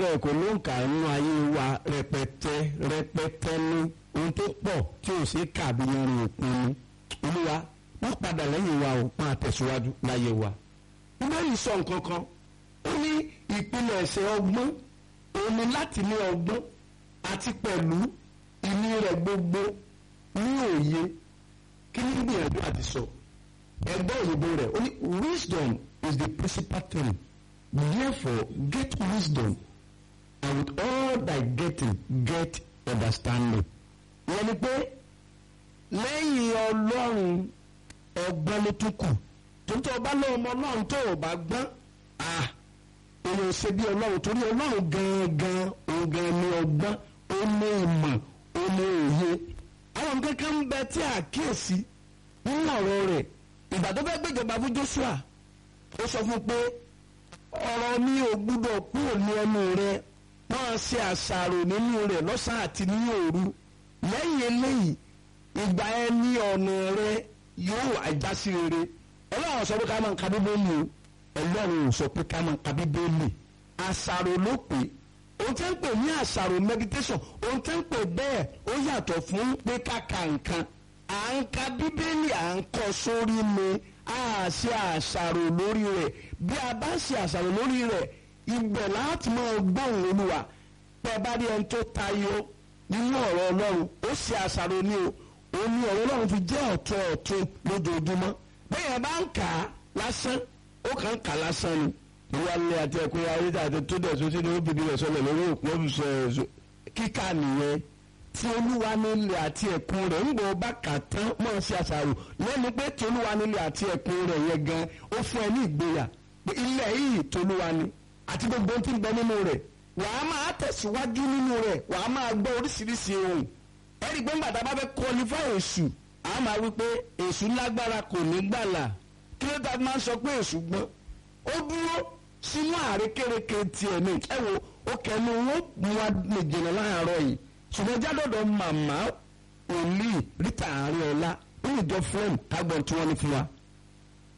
bẹ́ẹ̀ kò ló ń kà nínú ayé wa rẹpẹtẹ rẹpẹtẹ ní ohun tó pọ̀ tí ò sí kàbí yanrìn òpin ni olúwa wọ́n padà lẹ́yìn wa ò máa tẹ̀síwájú láyé wa. bíbélì sọ nǹkan kan ó ní ìpìlẹ̀ ẹ̀sẹ̀ ọgbọ́n òun ni láti ní ọgbọ́n àti pẹ̀lú ìní rẹ̀ gbogbo ní òye kí ní gbìyànjú àti sọ ẹgbẹ́ òyìnbó rẹ̀ ó ní wisdom is the principal thing therefore get wisdom and with all thy getting get understanding. ìyẹn ni pé lẹ́yìn ọlọ́run ọgbọ́n ló tún kù tuntun ọba lọ́wọ́ ọmọ ọlọ́run tó o bá gbọ́n ah èèyàn ṣe bí ọlọ́run torí ọlọ́run gangan òun gan ni ọgbọ́n ó ní ìmọ̀ ó ní òye àwọn nǹkan kan ń bẹ tí àkíyèsí nínú ọ̀rọ̀ rẹ̀ ìgbà tó fẹ́ gbéjọba fún Joshua ó sọ fún pé ọ̀rọ̀ mi ò gbúdọ̀ kúrò ní ẹnu rẹ máa ṣe àṣàrò nínú rẹ̀ lọ́sàn-án àti ní òru lẹ́yìn eléyìí ìgbà ẹ ní ọ̀nà rẹ yóò àjásí rere ọlọ́run sọ pé ká máa ń ka bíbélì o ọlọ́run ò sọ pé ká máa ń ka bíbélì àṣàrò ló pè ohun tẹ́ ń pè ní àṣàrò meditation ohun tẹ́ ń pè bẹ́ẹ̀ ó yàtọ̀ fún pé ká ka nǹkan à ń ka bíbélì à ń kọ sórí mi a ṣe àṣàrò lórí rẹ̀ bí a bá ṣe àṣàrò lórí rẹ̀ ibẹ̀ láti máa gbóhùn olúwa pé bá rí ẹni tó tayọ nínú ọ̀rọ̀ ọlọ́run ó ṣe àṣàrò ní o ó ní ọ̀rọ̀ ọlọ́run fi jẹ́ ọ̀tún ọ̀tún lójoojúmọ́ bẹ́ẹ̀ bá ń kà á lásán ó kàn ń kà á lásán ni ìwà ilé àti ẹ̀kọ́ ya orí àti tó dẹ̀ sósì ni ó bìbí rẹ̀ sọlẹ̀ lórí òkú ọ̀bùsọ̀ ẹ̀sọ́ kíkà nìyẹn tí olúwa nílé àti ẹ̀kún rẹ̀ ń bọ̀ bá kà tán mọ̀ sí àṣàrò lẹ́nu pé tí olúwa nílé àti ẹ̀kún rẹ̀ yẹn gan ó fún ẹ ní ìgboyà pé ilẹ̀ yìí tolúwa ni àti gbogbo ohun tí ń bẹ nínú rẹ̀ wàá máa tẹ̀síwájú nínú rẹ̀ wàá máa gbọ́ oríṣiríṣi ohun ẹ̀rí pé ńgbà tá a bá fẹ́ qualify èṣù a máa wí pé èṣù lágbára kò ní gbàlà kí ló dá máa ń sọ pé èṣù gbọ́n ó dúró sínú àrékérekè tiẹ̀ ní ẹ wo ó kẹnu wọn mú wa lè jìnnà láàárọ̀ yìí ṣùgbọ́n jádọ̀dọ̀ màmá òní ríta àárín ọ̀la ó lè jọ fúlẹ̀mù kágbọ̀n tí wọ́n ní fún wa.